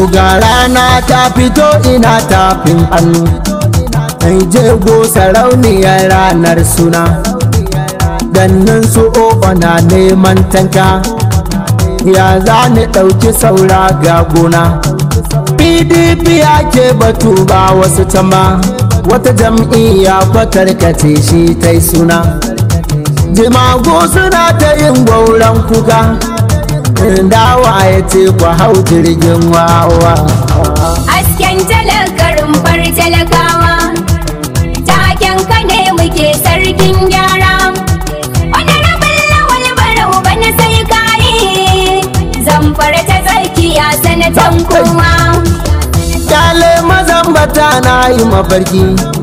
ga rana ta fito ina tafin hannu ai jego sarauniyar ranar suna gannin su oba na neman tanka ya za ni ɗauki saura ga gona pdp ake batu ba wasu tama wata jam'iyya fatarkace shi ta yi suna jimago suna ta yin gwauran kuka dawa ya ce ku hau jirgin wawa Hasken talakarin bar talakawa Taken ka ne muke sarkin gyara Honorable lawal barau bana sai kayi Zamfara ta tsakiya sanatan kowa Kyale mazambata na yi mafarki